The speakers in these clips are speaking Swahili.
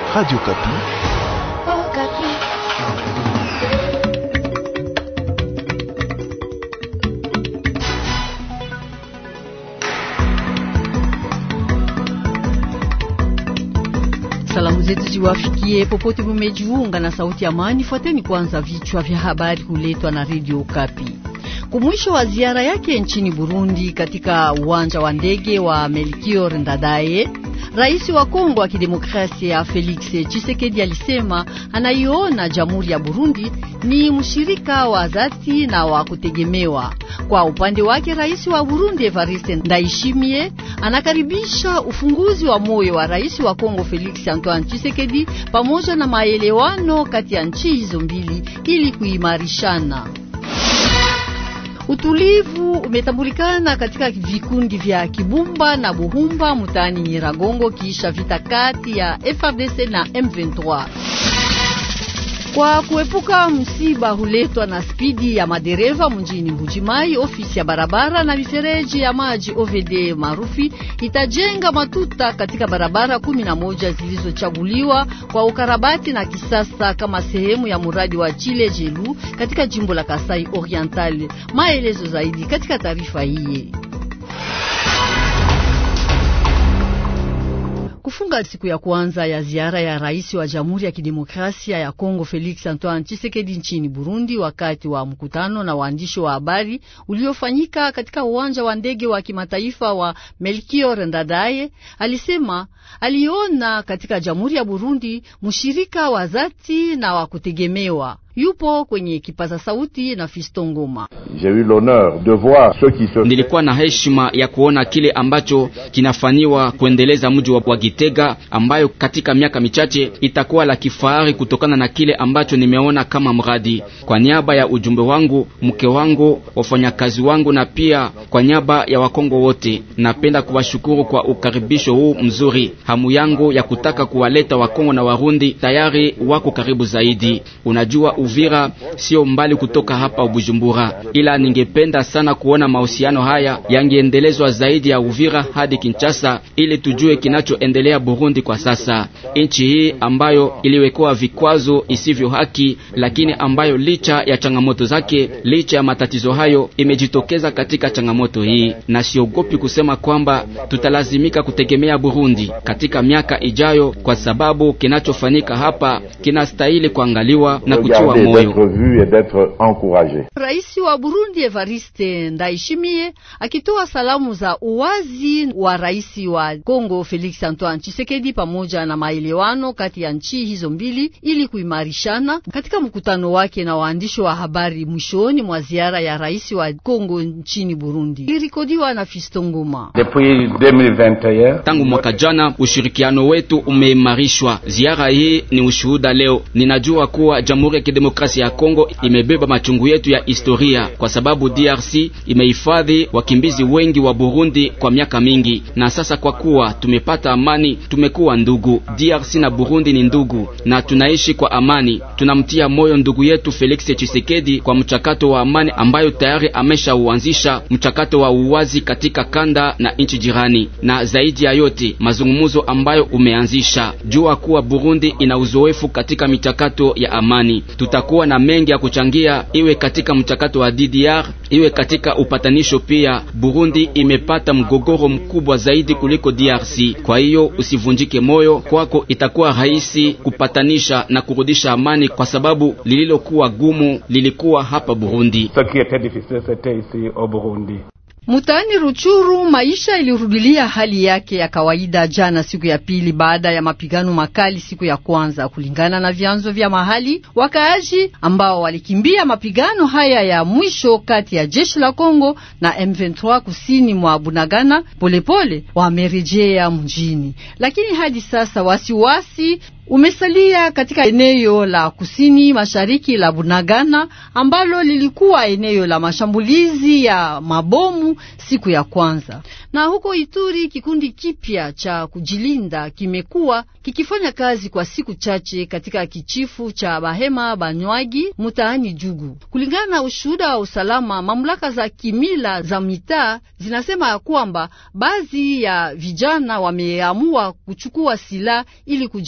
Radio Kapi. Oh, Kapi. Salamu zetu ziwafikie popote mumejiunga na sauti ya amani. Fuateni kwanza vichwa vya habari huletwa na Radio Kapi. Kumwisho wa ziara yake nchini Burundi katika uwanja wa ndege wa Melchior Ndadaye, Rais wa Kongo wa Kidemokrasia Felix Tshisekedi alisema anaiona Jamhuri ya Burundi ni mshirika wa dhati na wa kutegemewa. Kwa upande wake, Rais wa Burundi Evariste Ndayishimiye anakaribisha ufunguzi wa moyo wa Rais wa Kongo Felix Antoine Tshisekedi pamoja na maelewano kati ya nchi hizo mbili ili kuimarishana. Utulivu umetambulikana katika vikundi vya Kibumba na Buhumba mtaani Nyiragongo kisha vita kati ya FARDC na M23. Kwa kuepuka msiba huletwa na spidi ya madereva mjini Mbujimai, ofisi ya barabara na mifereji ya maji OVD maarufi itajenga matuta katika barabara kumi na moja zilizochaguliwa kwa ukarabati na kisasa kama sehemu ya mradi wa Chile Jelu katika jimbo la Kasai Oriental. Maelezo zaidi katika taarifa hii. Kufunga siku ya kwanza ya ziara ya rais wa Jamhuri ya Kidemokrasia ya Kongo Felix Antoine Tshisekedi nchini Burundi, wakati wa mkutano na waandishi wa habari uliofanyika katika uwanja wa ndege wa kimataifa wa Melchior Ndadaye, alisema aliona katika Jamhuri ya Burundi mshirika wa dhati na wa kutegemewa. Yupo kwenye kipaza sauti na Fisto Ngoma. Nilikuwa na heshima ya kuona kile ambacho kinafanywa kuendeleza mji wa Gitega, ambayo katika miaka michache itakuwa la kifahari kutokana na kile ambacho nimeona kama mradi. Kwa niaba ya ujumbe wangu, mke wangu, wafanyakazi wangu na pia kwa niaba ya Wakongo wote, napenda kuwashukuru kwa ukaribisho huu mzuri. Hamu yangu ya kutaka kuwaleta Wakongo na Warundi tayari wako karibu zaidi. Unajua Uvira sio mbali kutoka hapa Bujumbura, ila ningependa sana kuona mahusiano haya yangeendelezwa zaidi ya Uvira hadi Kinshasa, ili tujue kinachoendelea Burundi kwa sasa. Nchi hii ambayo iliwekewa vikwazo isivyo haki, lakini ambayo licha ya changamoto zake, licha ya matatizo hayo, imejitokeza katika changamoto hii, na siogopi kusema kwamba tutalazimika kutegemea Burundi katika miaka ijayo, kwa sababu kinachofanyika hapa kinastahili kuangaliwa na kutiwa Rais wa Burundi Evariste Ndayishimiye akitoa salamu za uwazi wa rais wa Kongo Felix Antoine Tshisekedi pamoja na maelewano kati ya nchi hizo mbili ili kuimarishana. Katika mkutano wake na waandishi wa habari mwishoni mwa ziara ya rais wa Kongo nchini Burundi, ilirikodiwa na Fisto Ngoma. Tangu mwaka jana ushirikiano wetu umeimarishwa. Ziara hii ni ushuhuda leo. Ninajua kuwa Jamhuri ya Kidemokrasia ya Kongo imebeba machungu yetu ya historia, kwa sababu DRC imehifadhi wakimbizi wengi wa Burundi kwa miaka mingi, na sasa kwa kuwa tumepata amani, tumekuwa ndugu. DRC na Burundi ni ndugu na tunaishi kwa amani. Tunamtia moyo ndugu yetu Felix Tshisekedi kwa mchakato wa amani ambayo tayari ameshauanzisha, mchakato wa uwazi katika kanda na nchi jirani, na zaidi ya yote mazungumzo ambayo umeanzisha. Jua kuwa Burundi ina uzoefu katika michakato ya amani. Tutakuwa na mengi ya kuchangia, iwe katika mchakato wa DDR, iwe katika upatanisho pia. Burundi imepata mgogoro mkubwa zaidi kuliko DRC. Kwa hiyo usivunjike moyo, kwako itakuwa rahisi kupatanisha na kurudisha amani, kwa sababu lililokuwa gumu lilikuwa hapa Burundi. Mutaani Ruchuru maisha ilirudilia hali yake ya kawaida jana siku ya pili baada ya mapigano makali siku ya kwanza, kulingana na vyanzo vya mahali. Wakaaji ambao walikimbia mapigano haya ya mwisho kati ya jeshi la Kongo na M23 kusini mwa Bunagana polepole wamerejea mjini, lakini hadi sasa wasiwasi umesalia katika eneo la kusini mashariki la Bunagana ambalo lilikuwa eneo la mashambulizi ya mabomu siku ya kwanza. Na huko Ituri, kikundi kipya cha kujilinda kimekuwa kikifanya kazi kwa siku chache katika kichifu cha Bahema Banywagi mtaani Jugu. Kulingana na ushuhuda wa usalama, mamlaka za kimila za mitaa zinasema ya kwamba baadhi ya vijana wameamua kuchukua silaha ili kujilinda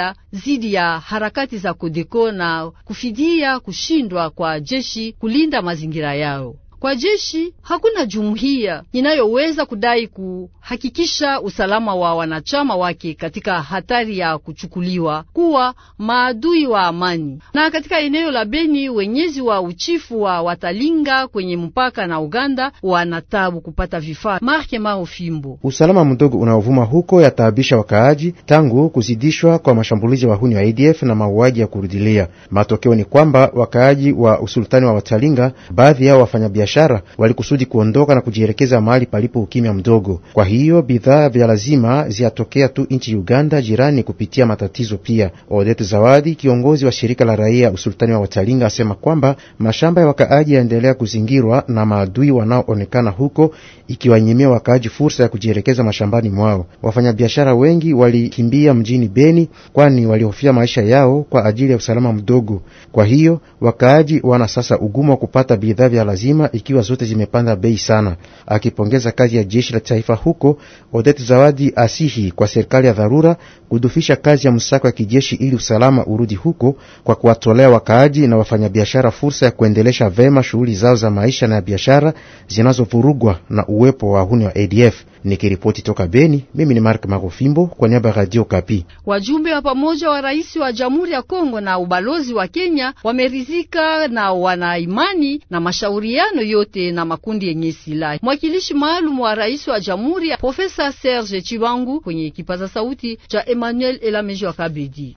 vita dhidi ya harakati za Kodeko na kufidia kushindwa kwa jeshi kulinda mazingira yao. Kwa jeshi hakuna jumuiya inayoweza kudai kuhakikisha usalama wa wanachama wake katika hatari ya kuchukuliwa kuwa maadui wa amani. Na katika eneo la Beni, wenyezi wa uchifu wa Watalinga kwenye mpaka na Uganda wanatabu kupata vifaa. Marke Mao Fimbo: usalama mdogo unaovuma huko yataabisha wakaaji tangu kuzidishwa kwa mashambulizi ya wahuni wa ADF na mauaji ya kurudilia. Matokeo ni kwamba wakaaji wa usultani wa Watalinga, baadhi yao wafanyabiashara walikusudi kuondoka na kujielekeza mahali palipo ukimya mdogo. Kwa hiyo bidhaa vya lazima ziatokea tu nchi Uganda jirani kupitia matatizo pia. Odette Zawadi, kiongozi wa shirika la raia usultani wa Watalinga, asema kwamba mashamba ya wakaaji yaendelea kuzingirwa na maadui wanaoonekana huko, ikiwanyimia wakaaji fursa ya kujielekeza mashambani mwao. Wafanyabiashara wengi walikimbia mjini Beni, kwani walihofia maisha yao kwa ajili ya usalama mdogo. Kwa hiyo wakaaji wana sasa ugumu wa kupata bidhaa vya lazima ikiwa zote zimepanda bei sana. Akipongeza kazi ya jeshi la taifa huko, Odette Zawadi asihi kwa serikali ya dharura kudufisha kazi ya msako ya kijeshi ili usalama urudi huko, kwa kuwatolea wakaaji na wafanyabiashara fursa ya kuendelesha vema shughuli zao za maisha na ya biashara zinazovurugwa na uwepo wa wahuni wa ADF. Nikiripoti toka Beni, mimi ni Mark Marofimbo kwa niaba ya Radio Kapi. Wajumbe wa pamoja wa rais wa Jamhuri ya Kongo na ubalozi wa Kenya wameridhika na wana imani na mashauriano yote na makundi yenye silaha. Mwakilishi maalum wa rais wa Jamhuri Profesa Serge Chibangu kwenye kipaza sauti cha Emmanuel Elamejo wa Kabedi.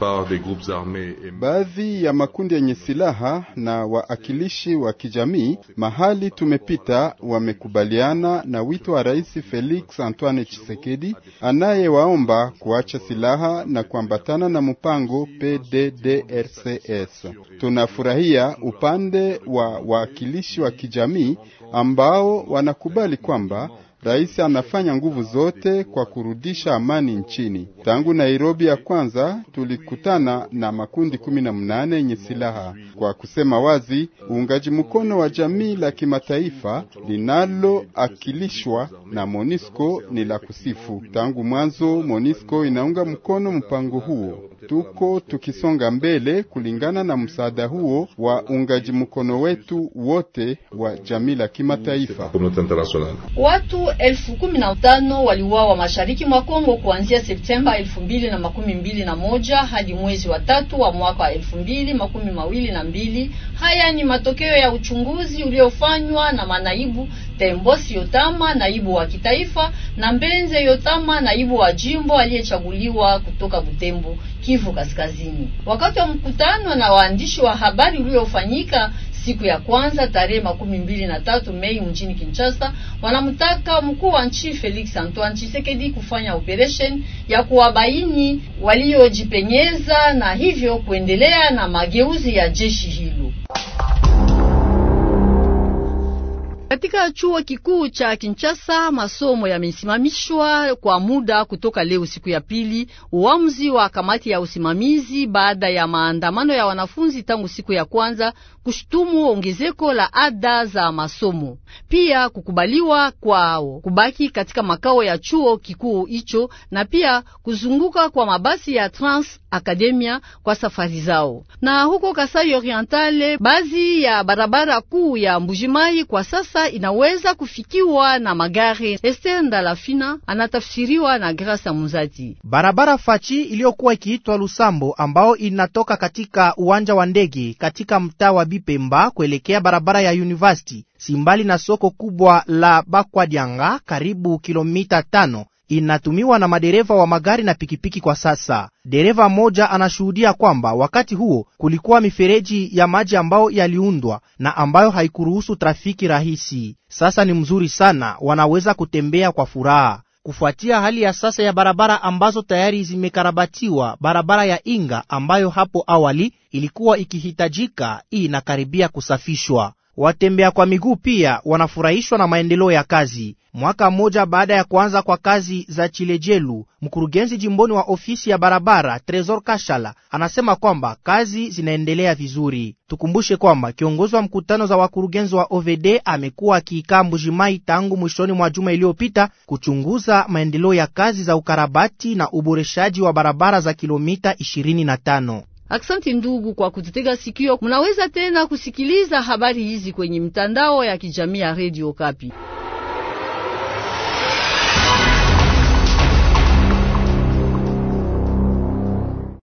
Baadhi ya makundi yenye silaha na waakilishi wa kijamii mahali tumepita wamekubaliana na wito wa rais Felix Antoine Tshisekedi anayewaomba kuacha silaha na kuambatana na mpango PDDRCS. Tunafurahia upande wa waakilishi wa kijamii ambao wanakubali kwamba rais anafanya nguvu zote kwa kurudisha amani nchini. Tangu Nairobi ya kwanza tulikutana na makundi kumi na mnane yenye silaha. Kwa kusema wazi, uungaji mkono wa jamii la kimataifa linaloakilishwa na MONUSCO ni la kusifu. Tangu mwanzo MONUSCO inaunga mkono mpango huo. Tuko tukisonga mbele kulingana na msaada huo wa uungaji mkono wetu wote wa jamii la kimataifa. Watu elfu kumi na tano waliuawa mashariki mwa Kongo kuanzia Septemba elfu mbili na makumi mbili na moja hadi mwezi wa tatu wa mwaka wa elfu mbili makumi mawili na mbili. Haya ni matokeo ya uchunguzi uliofanywa na manaibu Tembosi Yotama, naibu wa kitaifa, na Mbenze Yotama, naibu wa jimbo aliyechaguliwa kutoka Butembo, Kivu Kaskazini, wakati wa mkutano na waandishi wa habari uliofanyika siku ya kwanza tarehe makumi mbili na tatu Mei mjini Kinshasa, wanamtaka mkuu wa nchi Felix Antoine Tshisekedi kufanya operation ya kuwabaini waliojipenyeza na hivyo kuendelea na mageuzi ya jeshi hilo. Katika chuo kikuu cha Kinshasa masomo yamesimamishwa kwa muda kutoka leo siku ya pili, uamuzi wa kamati ya usimamizi baada ya maandamano ya wanafunzi tangu siku ya kwanza kushutumu ongezeko la ada za masomo, pia kukubaliwa kwao kubaki katika makao ya chuo kikuu hicho na pia kuzunguka kwa mabasi ya Trans Academia kwa safari zao. Na huko Kasai Orientale, baadhi ya barabara kuu ya Mbujimai kwa sasa inaweza kufikiwa na magari. Esther Ndalafina anatafsiriwa na Grasa Muzati. Barabara fachi iliyokuwa ikiitwa Lusambo ambao inatoka katika uwanja wa ndege katika mtaa wa Bipemba kuelekea barabara ya University simbali na soko kubwa la Bakwadianga karibu kilomita tano inatumiwa na madereva wa magari na pikipiki kwa sasa. Dereva mmoja anashuhudia kwamba wakati huo kulikuwa mifereji ya maji ambayo yaliundwa na ambayo haikuruhusu trafiki rahisi. Sasa ni mzuri sana, wanaweza kutembea kwa furaha. Kufuatia hali ya sasa ya barabara ambazo tayari zimekarabatiwa, barabara ya Inga ambayo hapo awali ilikuwa ikihitajika, hii inakaribia kusafishwa. Watembea kwa miguu pia wanafurahishwa na maendeleo ya kazi. Mwaka mmoja baada ya kuanza kwa kazi za Chilejelu, mkurugenzi jimboni wa ofisi ya barabara Tresor Kashala anasema kwamba kazi zinaendelea vizuri. Tukumbushe kwamba kiongozi wa mkutano za wakurugenzi wa OVD amekuwa akiikaa Mbujimai tangu mwishoni mwa juma iliyopita kuchunguza maendeleo ya kazi za ukarabati na uboreshaji wa barabara za kilomita 25. Aksanti ndugu kwa kututega sikio. Munaweza tena kusikiliza habari hizi kwenye mtandao ya kijamii ya Radio Kapi.